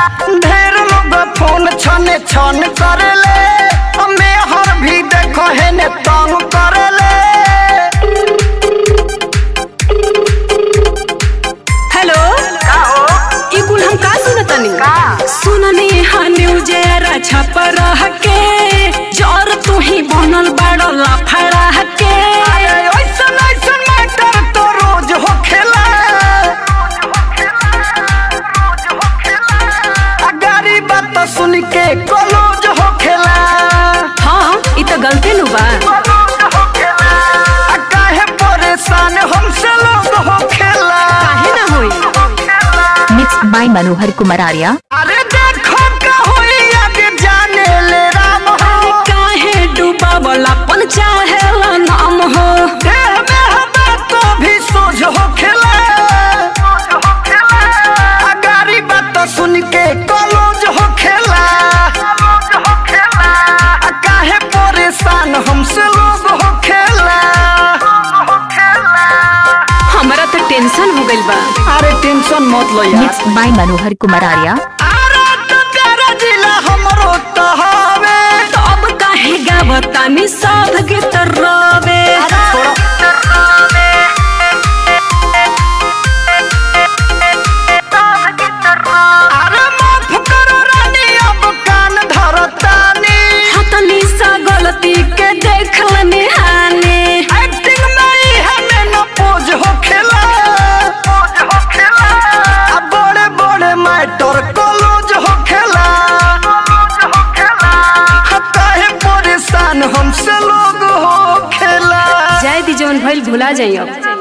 ढेर लोग फोन छने छन करेले हमें हर भी देखो है ने तंग करेले हेलो ई कुल हम का सुनतनी सुननी हा न्यूज रा छप रह के जर तू ही बनल बड़ लफड़ा के ऐसन ऐसन मैटर तो रोज हो खेला गाड़ी बात सुन के कलोज हो खेला हाँ ई तो गलते नु बा आ काहे परेशान हमसे लोग हो खेला काहे ना होई Mixed by Manohar Kumararya. अरे देखो का होई आगे जाने ले राम हो काहे डूबा वाला पन चाहे नाम हो देह में हवा तो भी सोझ हो खेला आ गाड़ी बात सुन के कलोज हो खेला आ काहे परेशान हमसे लोग हो खेला हमरा तो टेंशन हो गइल बा अरे टेंशन मत लो यार Mixed by Manohar Kumararya. अरे तो प्यारा जिला हमरो तो हवे अब काहे गावतानी साध गीत रवे अरे माफ करो रानी अब कान धरतानी हतनी सा गलती के देख लनी हानि एक्टिंग में ही हमें न पोज हो खेला अब बड़े बड़े मैटर कॉलेज हो खेला काहे परेशान हमसे लोग हो खेला जाय दी जवन भइल भुला जाइयो